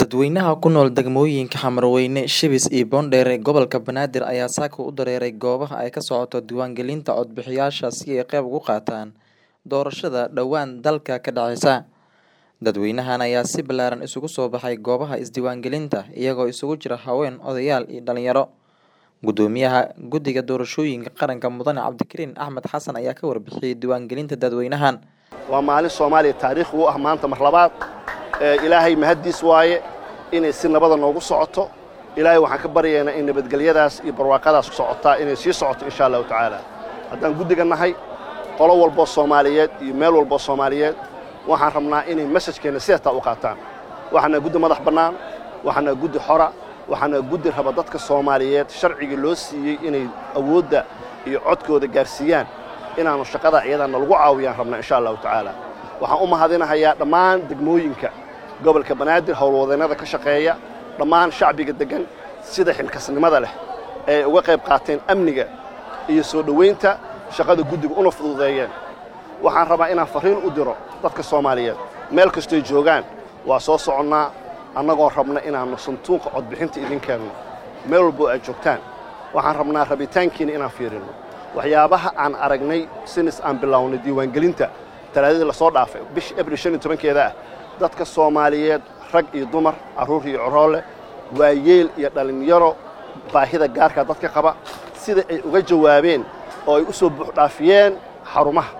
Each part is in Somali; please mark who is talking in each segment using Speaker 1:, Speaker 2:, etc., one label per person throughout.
Speaker 1: Dadweynaha ku nool degmooyinka Xamarweyne, Shibis iyo Boondere ee gobolka Banaadir ayaa saaka u dareeray goobaha ay ka socoto diiwaangelinta codbixiyayaasha si ay qayb uga qaataan doorashada dhowaan dalka ka dhacaysa. Dadweynahan ayaa si ballaaran isugu soo baxay goobaha isdiiwaangelinta, iyagoo isugu jira haween, odayaal iyo dhalinyaro. Gudoomiyaha Guddiga Doorashooyinka Qaranka Mudane Cabdikariin Axmed Xasan ayaa ka warbixiyay diiwaangelinta dadweynahan.
Speaker 2: waa maalin soomaaliya taariikh u ah maanta mar labaad ee ilaahay mahaddiis waaye inay si nabada noogu socoto ilaahay waxaan ka baryaynaa in nabadgelyadaas iyo barwaaqadaas socotaa inay sii socoto insha allahu tacaala haddaan guddiga nahay qolo walboo soomaaliyeed iyo meel walboo soomaaliyeed waxaan rabnaa inay mesajkeenna sidataa u qaataan waxaana guddi madax bannaan waxaana guddi xora waxaana guddi raba dadka soomaaliyeed sharcigii loo siiyey inay awoodda iyo codkooda gaarsiiyaan inaannu shaqada iyadaana lagu caawiyaan rabnaa insha allahu tacaala waxaan u mahadinahayaa dhammaan degmooyinka gobolka banaadir howlwadeennada ka shaqeeya dhammaan shacbiga deggan sida xilkasnimada leh ee uga qayb qaateen amniga iyo soo dhowaynta shaqada guddiga una fududeeyeen waxaan rabaa inaan farriin u diro dadka soomaaliyeed meel kastoy joogaan waa soo soconnaa annagoo rabna inaannu santuuqa codbixinta idin keenno meel walboo aad joogtaan waxaan rabnaa rabitaankiina inaan fiirinno waxyaabaha aan aragnay sinis aan bilownay diiwaangelinta talaadadii lasoo dhaafay bisha abril shan iyo tobankeeda ah dadka soomaaliyeed rag iyo dumar carruur iyo coroole waayeel iyo dhallinyaro baahida gaarkaa dadka qaba sida ay uga jawaabeen oo ay u soo buuxdhaafiyeen xarumaha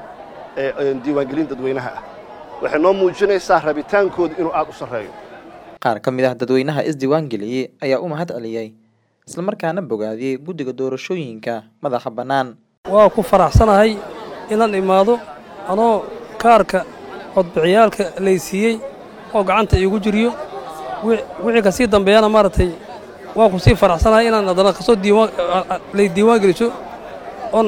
Speaker 2: ee diiwaangelin dadweynaha ah waxay noo muujinaysaa rabitaankooda inuu aad u sarreeyo
Speaker 1: Qaar ka mid ah dadweynaha isdiiwaangeliyey ayaa u mahad celiyey islamarkaana bogaadiyey guddiga doorashooyinka madaxa bannaan.
Speaker 3: waa ku faraxsanahay inaan imaado anoo kaarka codbixiyaalka laysiiyey oo gacanta iigu jiriyo wixii ka sii dambeeyana maaragtay waan ku sii faraxsanahay inaan haddana kasoo lay diiwaan geliso oon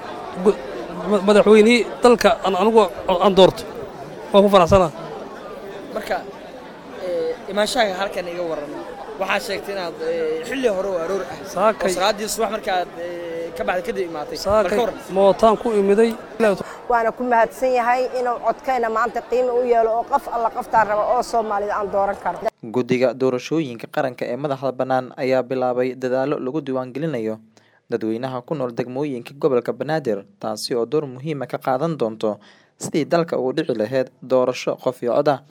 Speaker 3: madaxweynihii dalka anigu aan doorto waan ku faraxsanahay
Speaker 4: marka imaanshaha halkan iga waran waxaa sheegtay inaad xilli hore oo aroor ah oo
Speaker 3: saakay
Speaker 4: salaadii subax markaad ka baxda kadib imaatay
Speaker 3: saakay
Speaker 4: marka waran
Speaker 3: mootaan ku imiday
Speaker 5: waana ku mahadsan yahay inuu codkayna maanta qiimo u yeelo oo qof alla qoftaan raba oo soomaalida aan dooran karo
Speaker 1: Guddiga Doorashooyinka Qaranka ee madaxa bannaan ayaa bilaabay dadaallo lagu diiwaangelinayo dadweynaha ku nool degmooyinka gobolka Banaadir, taasi oo door muhiim ah ka qaadan doonto sidii dalka ugu dhici lahayd doorasho qof iyo cod ah.